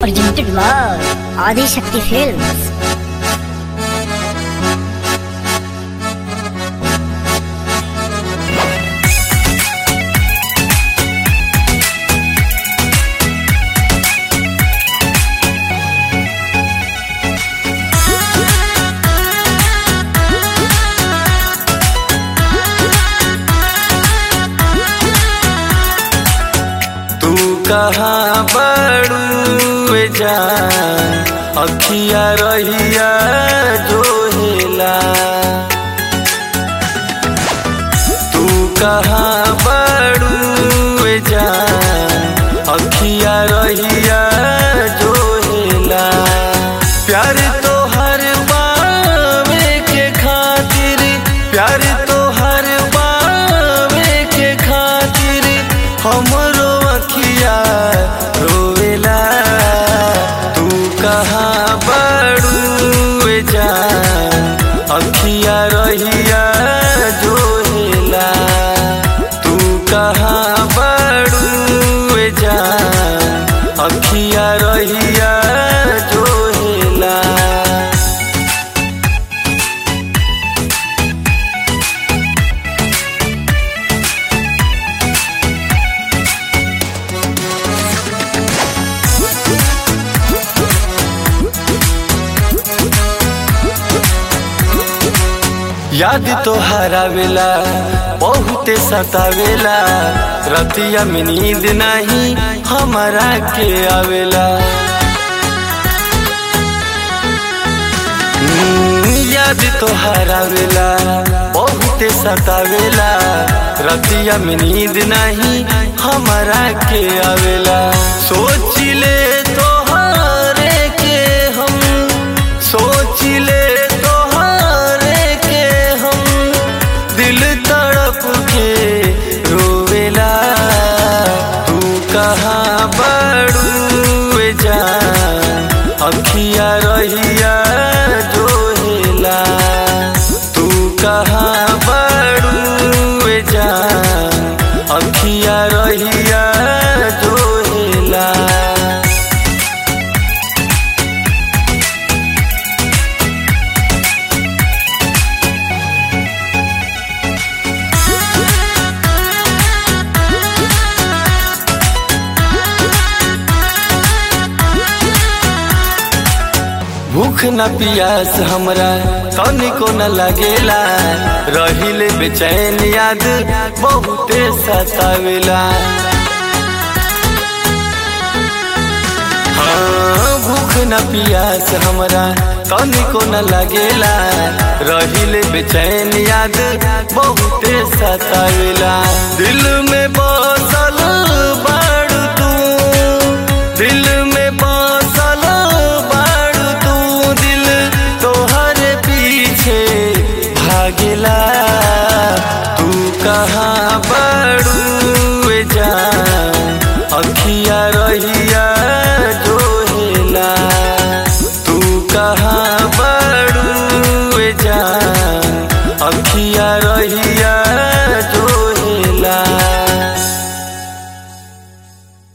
presented by Adi Shakti Films. तू कहाँ बड़ू जान अखिया रहिया जो हेला तू कहाँ बड़ू जान अखिया रहिया जो हेला प्यार तो हर बावे के खातिर प्यार तो हर बावे के खातिर हमरो अखिया रोवेला तू कहाँ बड़ू जान अखिया रहिया जो हेला तू कहाँ बड़ू जान अखिया रहिया जो हेला याद तो हरावेला बहुते सतावेला रतिया में नींद नहीं हमारा के आवेला हम्म, याद तो हरावेला बहुते सतावेला रतिया में नींद नहीं हमारा के आवेला सोच ले तोहरे के हम सोच ले तोहरे के हम दिल तड़प के रोवेला तू कहाँ बड़ू जान अखिया रहिया जो हेला तू कहाँ बड़ू जान अखिया रहिया जो हेला भूख न पियास हमरा तनिको न लगेला रहिले बेचैन याद बहुते सतावेला हाँ भूख न पियास हमरा तनिको न लगेला रहिले बेचैन याद बहुते सतावेला दिल में बसल बाड़ू तू दिल में बसल बाड़ू तू दिल तोहर पीछे भागेला तू कहाँ बड़ू जान अखिया रहिया जो हेला तू कहाँ